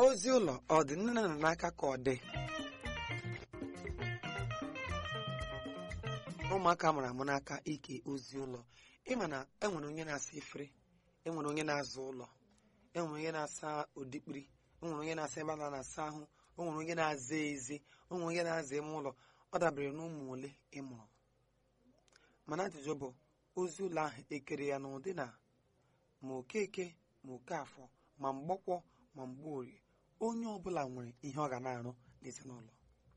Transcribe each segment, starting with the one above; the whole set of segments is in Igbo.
ozi ụlọ ọ dị nne na nna n'aka ka ọ dị ụmụaka mụrụ amụ n'aka ike ozi ụlọ ịma na enwere onye na-asa efere enwere onye na-aza ụlọ enwere onye na-asa odikpiri enwere onye na-asa ebe a na-asa ahụ o nwere onye na-aza ezi o nwere onye na-aza ime ụlọ ọ dabere n'ụmụ ole ị mụrụ mana ajụjụ bụ ozi ụlọ ahụ ekere ya n'ụdị na ma okeke ma okafọ ma mgbọkwọ ma mgbeorie onye ọbụla nwere ihe ọ ga na-arụ n'ezinụlọ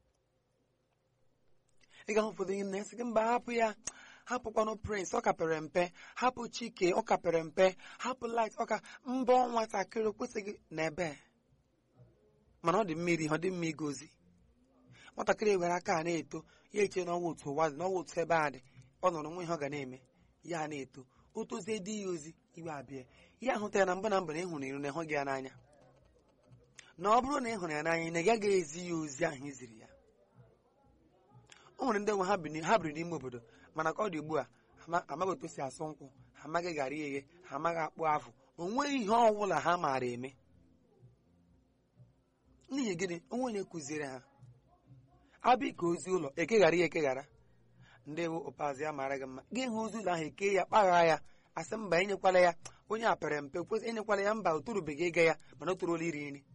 ị ga-ahụ ụfọdụ ihe na-esi gị mba hapụ ya hapụkwanụ prince ọ kapere mpe hapụ chike ọ kapere mpe hapụ light ọka mbọ nwatakịrị o kwesịghị n'ebe mana ọ dị mmiri ọ dị mma igozi nwatakịrị were aka a na-eto ya eche n'ọnwa otu ụwa dị n'ọnwa otu ebe a dị ọ nọrọ nwa ihe ọ ga na-eme ya na-eto o tozie di ya ozi iwe abịa ya ahụta ya na mbụ na mbụ na ịhụrụ iru na ịhụ gị ya n'anya na ọ bụrụ na ị hụrụ ya n'anya na ị gaghị ezi ya ozi ahụ iziri ya o nwere ndị nwe ha bi ha biri n'ime obodo mana ka ọ dị ugbu a ama- amaghị otu si asụ nkwụ ha amaghị garị eghe ha amaghị akpụ afụ o nweghị ihe ọbụla ha maara eme n'ihi gịnị onwe onye kụziere ha abịa ka ozi ụlọ ekeghara ya ekeghara ndị ewu ụpazi ya mara gị mma gị hụ ozi ụlọ ahụ eke ya kpagha ya asị mba enyekwala ya onye a pere mpe kwesị enyekwala ya mba o torubeghị ịga ya mana o toruola iri nri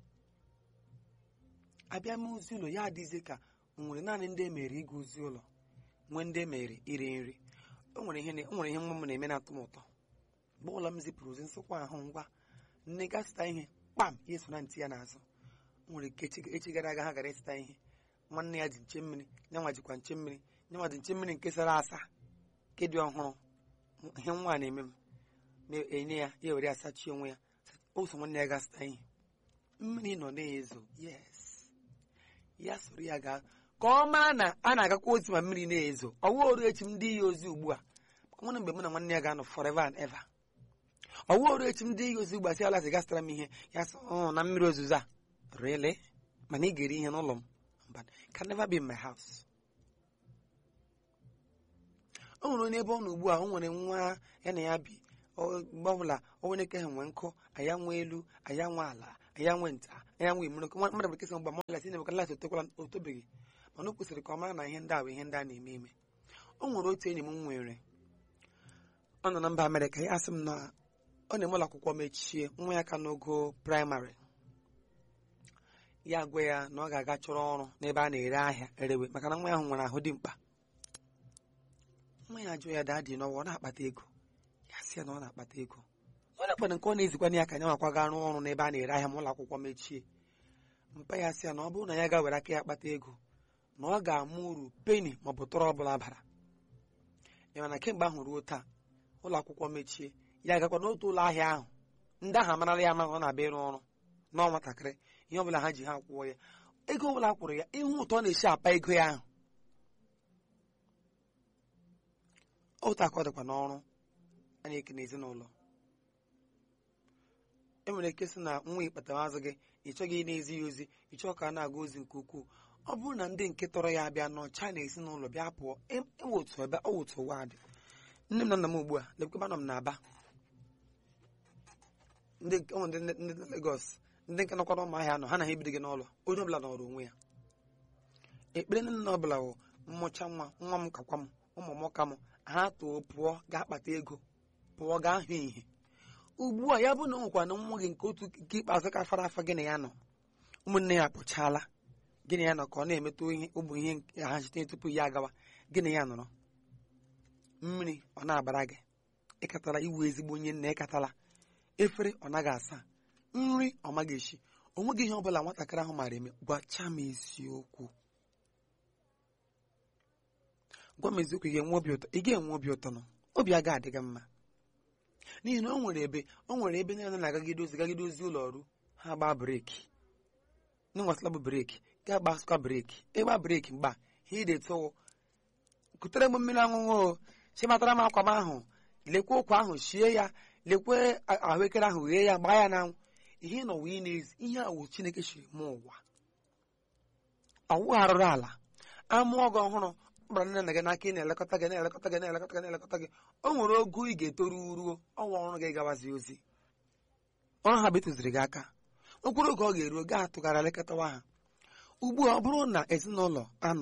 abịa mee ozi ụlọ ya adịzi ka o nwere naanị ndị emere ịga ozi ụlọ nwee ndị emere iri nri o nwere ihe na- o nwere ihe nwa m na-eme na-atọ m ụtọ mgbe ụlọ m zipụrụ ozi nsụkwa ahụ ngwa nne ga zụta ihe kpam ya eso na ntị ya n'azụ o nwere ike echi echi gara aga ha gara ịzụta ihe nwanne ya ji nche mmiri nyanwa jikwa nche mmiri nyanwa ji nche mmiri nke sara asa nke dị ọhụrụ ihe nwa a na-eme m na-enye ya ya were asachi onwe ya o so nwanne ya ga zụta ihe mmiri nọ na-ezo yes ya soro ya gaa ka ọ maa na a na-agakwa ozi ma mmiri na-ezo ọwụ oru echi m dị ya ozi ugbu a nwere mgbe mụ na nwanne ya ga-anọ forever and ever ọwụ oru echi m dị ya ozi ugbu a si ala sị gasịtara m ihe ya sị "Oh, na mmiri ozuzo a really mana ị ga-eri ihe n'ụlọ m Mba, can never be in my house o nwere onye ebe ọ nọ ugbu a o nwere nwa ya na ya bi ọ- mgbe ọbụla o nwere ike ha nwee nkụ anya nwe elu anya nwe ala anya nwe nta anya nwe imuru mmadụ bụ kesị mgba mmadụ gasị na-emeka lasị otekwala otobeghị mana o kwesịrị ka ọ mara na ihe ndị a bụ ihe ndị a na-eme eme o nwere otu enyi m nwere ọ nọ na mba amerịka ya asị m na ọ na-eme ụlọ akwụkwọ mechie nwa ya ka n'ogo praịmarị ya gwa ya na ọ ga-aga chọrọ ọrụ n'ebe a na-ere ahịa erewe maka na nwa ya ahụ nwere ahụ dị mkpa nwa ya jụọ ya daadị n'ọwa ọ na-akpata ego ya sị ya na ọ na-akpata ego ọ na-akpata nke ọ na-ezikwana ya ka ya nwakwa ga rụọ ọrụ n'ebe a na-ere ahịa ma ụlọ akwụkwọ mechie mpa ya sị ya na ọ bụrụ na ya ga were aka ya kpata ego na ọ ga-ama uru peni ma ọ bụ tọrọ ọbụla bara ya mana kemgbe ahụ ruo taa ụlọ akwụkwọ mechie ya agakwa n'otu ụlọ ahịa ahụ ndị ahụ amarala ya ama na ọ na-abịa ịrụ ọrụ n'ọnwa nwatakịrị ihe ọbụla ha ji ha kwụọ ya ego ọbụla a kwụrụ ya ihu ụtọ ọ na-esi apa ego ya ahụ otu aka ọ dịkwa n'ọrụ a na-eke n'ezinụlọ e nwere ike sị na nwa ịkpatara azụ gị ị chọghị ị na-ezi ya ozi ị chọọ ka a na-aga ozi nke ukwuu ọ bụrụ na ndị nke tọrọ ya abịa nọcha na ezinụlọ bịa pụọ ewotu ebe ọ wotu ụwa dị nne m na nna m ugbu a lekweba nọ m n'aba ndị nke- ọ nwere ndị ndị ndị Lagos ndị nke nọkwa n'ụmụahịa nọ ha na ha ebido gị n'ụlọ onye ọbụla nọrọ onwe ya ekpere nne nna ọbụla bụ mmụcha nwa nwa m kakwa m ụmụ m ka m ha too pụọ gaa kpata ego pụọ gaa hụ ihe ugbu a ya bụ na ọ nwekwa na nwa gị nke otu nke ikpeazụ ka fara afa gị na ya nọ ụmụnne ya pụchaala gị na ya nọ ka ọ na-emetụ ihe ụmụ ihe nke ha site tupu ya agawa gị na ya nọrọ mmiri ọ na-agbara gị ịkatala iwu ezigbo onye nna ịkatala efere ọ naghị asa nri ọ maghị esi o nweghị ihe ọbụla nwatakịrị ahụ maara eme gwacha m eziokwu gwa m eziokwu ị ga-enwe obi ụtọ ị ga-enwe obi ụtọ nọ obi agaghị adị gị mma n'ihi na o nwere ebe o nwere ebe niile na-agagide ozi gagide ozi ụlọ ọrụ ha gbaa breeki n'ịnwasịla bụ breeki ga gbasịkwa breeki ịgba breeki mgba ha idetụwụ kutere m mmiri ọṅụṅụ o chimatara m akwa m ahụ lekwe ụkwa ahụ shie ya lekwe a- ahụekere ahụ ghee ya gbaa ya n'anwụ ihe nọ wee n'ezi ihe a wụ chineke shiri mụọ ụwa ọwụ arụrụ ala amụọ gị ọhụrụ gbara nne na gị n'aka ị na-elekọta gị na-elekọta gị na-elekọta gị na-elekọta gị o nwere ogo ị ga-etoru ruo ọnwa ọrụ gị gawazi ozi ọrụ ha bụ ịtụziri gị aka okporo oge ọ ga-eruo gaa atụgharị lekọtawa ha ugbu a ọ bụrụ na ezinụlọ anọ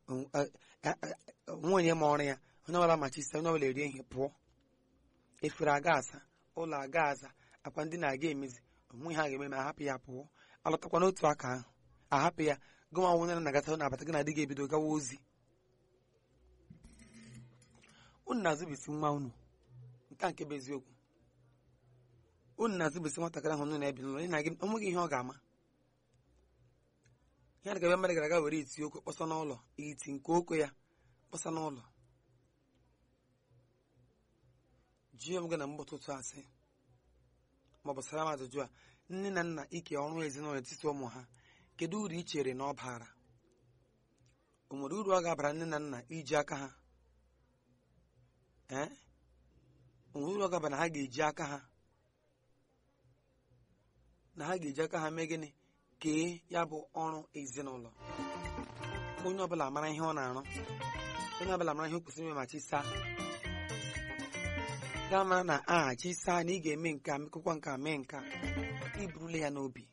nwunye ma ọrụ ya onye ọbụla machisi onye ọbụla erie ihe pụọ efere aga asa ụlọ aga aza akwa ndị na-aga emezi onwe ha ga-eme ma ahapụ ya pụọ alọtakwa n'otu aka ahụ ahapụ ya gụnwa nwunye na-agata na-abata gị na di ga-ebido gawa ozi unu na-azụbisi nwa unu nke a nke bụ eziokwu unu na-azụbisi nwatakịrị ahụ unu na-ebi n'ụlọ na gị onweghị ihe ọ ga-ama ihe a ga-abịa mmadụ gara aga were iti okwe kpọsa n'ụlọ iti nke okwe ya kpọsa n'ụlọ jụọ m gị na mgbe ụtụtụ asị ma ọ bụ sara m ajụjụ a nne na nna ike ọrụ ezinụlọ etiti ụmụ ha kedu uru ị chere na ọ bara o nwere uru ọ ga-abara nne na nna iji aka ha ee o nwere uru ọ ga-abara na ha ga-eji aka ha na ha ga-eji aka ha mee gịnị kee ya bụ ọrụ ezinụlọ onye ọbụla mara ihe ọ na-arụ onye ọbụla mara ihe o kwesịrị ime ma chisaa gaa mara na a chisaa na ị ga-eme nke a mekụkwa nke a mee nke a iburule ya n'obi